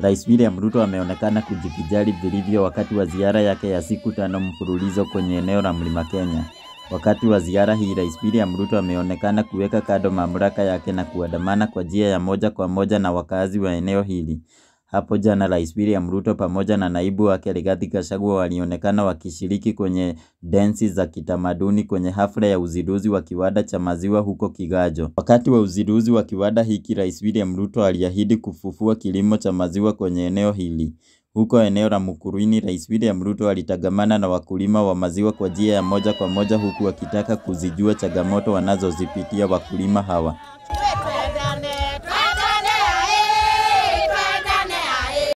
Rais William Ruto ameonekana kujivijali vilivyo wakati wa ziara yake ya siku tano mfululizo kwenye eneo la Mlima Kenya. Wakati wa ziara hii, Rais William Ruto ameonekana kuweka kando mamlaka yake na kuandamana kwa njia ya moja kwa moja na wakazi wa eneo hili. Hapo jana Rais William Ruto pamoja na naibu wake Rigathi Gachagua walionekana wakishiriki kwenye densi za kitamaduni kwenye hafla ya uzinduzi wa kiwanda cha maziwa huko Kigajo. Wakati wa uzinduzi wa kiwanda hiki, Rais William Ruto aliahidi kufufua kilimo cha maziwa kwenye eneo hili. Huko eneo la Mukurweini, Rais William Ruto alitangamana na wakulima wa maziwa kwa njia ya moja kwa moja huku akitaka kuzijua changamoto wanazozipitia wakulima hawa.